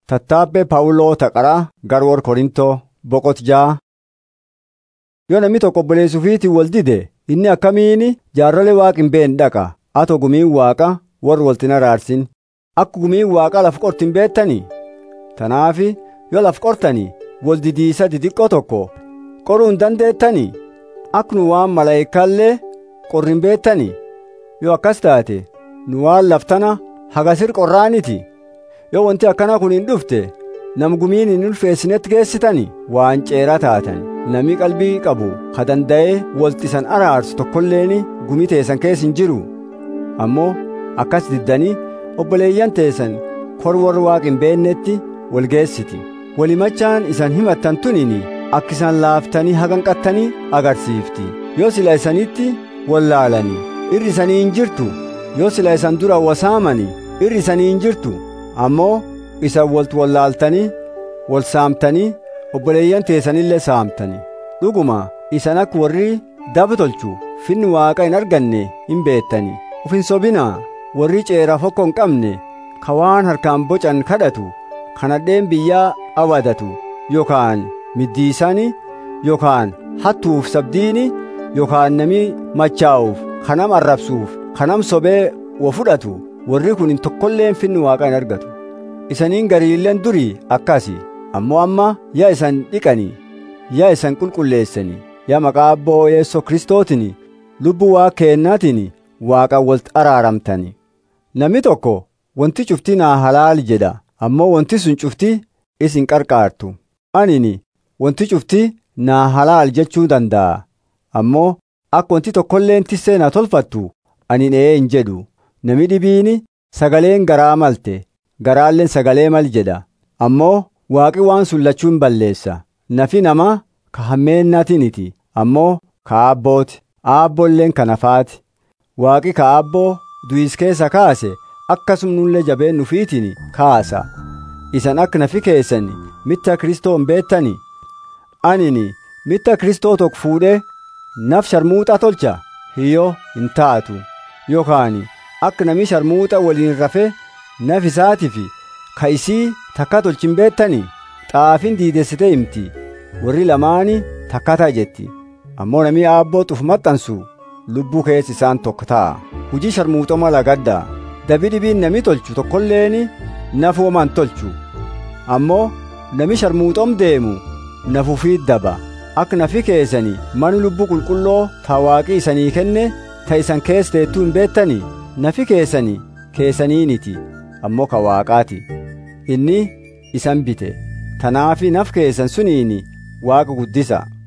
Tattaabbee Phaawuloo Taqaraa Garwoor Korintoo boqot ja'a. Yoo namni tokko obboleessa ofiitiin wal dide inni akkamiin jaarrolee waaqa hin beekne dhaqa atoo gumiin waaqa warri walitti hin araarsin akka gumiin waaqa laf qorti hin beektanii tanaaf yoo laf qortanii wal didiisa didiqqoo tokko qoruu hin dandeettanii akka nu waan malaayikaallee qorri hin beektanii yoo akkas taate nu waan laftana hagasir qorraaniti yoo wanti akkana kun hin dhufte nam gumiin hin ulfeessinetti geessitanii waan ceeraa taatan namni qalbii qabu ka danda'ee walxisan araarsu tokkolleeni gumii teessan keessa hin jiru ammoo akkas diddanii obboleeyyan teessan kor warri waaqa hin beeknetti wal geessiti walimachaan isan himattan tunini akka isaan laaftanii haganqattanii agarsiifti yoo sila isanitti wallaalanii irri isanii hin jirtu yoo sila isan dura wasaamanii irri isanii hin jirtu ammoo isan waltu wallaaltanii wal saamtanii obboleeyyan teessanillee saamtanii dhuguma isan akka warri daba tolchu finni waaqa hin arganne hin beettanii uf hin sobinaa warri ceeraaf hokko hin qabne ka waan harkaan bocan kadhatu kanadheen biyyaa awadatu yookaan middiisani yookaan hattuuf sabdiini yookaan nami machaa'uuf kanam arrabsuuf kanam sobee wa fudhatu warri kun hin tokkolleen finni waaqa hin argatu isaniin gariilleen durii akkasi ammoo amma yaa isan dhiqanii yaa isan qulqulleessanii yaa maqaa abboo yeessoo kristootiin lubbuu waa keennaatiin waaqaan walitti araaramtanii namni tokko wanti cuftii naa halaal jedha ammoo wanti sun cuftii isin qarqaartu anini wanti cuftii naa halaal jechuu danda'a ammoo akka wanti tokkolleen tissee na tolfattu ani ee hin jedhu nami dhibiini sagaleen garaa malte garaalleen sagalee mal jedha ammoo waaqi waan sun lachuu hin balleessa nafi namaa ka hammeennatiniti ammoo ka aabbooti aabboolleen ka nafaati waaqi ka aabboo du'is keessa kaase akkasumnullee jabeen nufiitiin kaasa isan akka nafi keessan mitta kristoo hin beettani anini mitta kristoo tokko fuudhee naf sharmuuxa tolcha hiyyoo hin taatu yookaan akka nami sharmuuxa waliin rafe naf isaatiif ka isii takka tolchin beettanii xaafin diidessite himti warri lamaani takkata jetti ammoo namii aabboo xuf maxxansu lubbuu keessa isaan tokko ta'a hujii sharmuuxoma lagadda dabi dhibiin nami tolchu tokkolleeni nafuuman tolchu ammoo nami sharmuuxom deemu nafuufiit daba akka nafi keessanii mani lubbuu qulqulloo ta waaqii isanii kenne ta isan keessa teettuu hin beettanii nafi keessanii keessaniiniti ammoo ka waaqaati inni isan bite tanaafi naf keessan suniini waaqa guddisa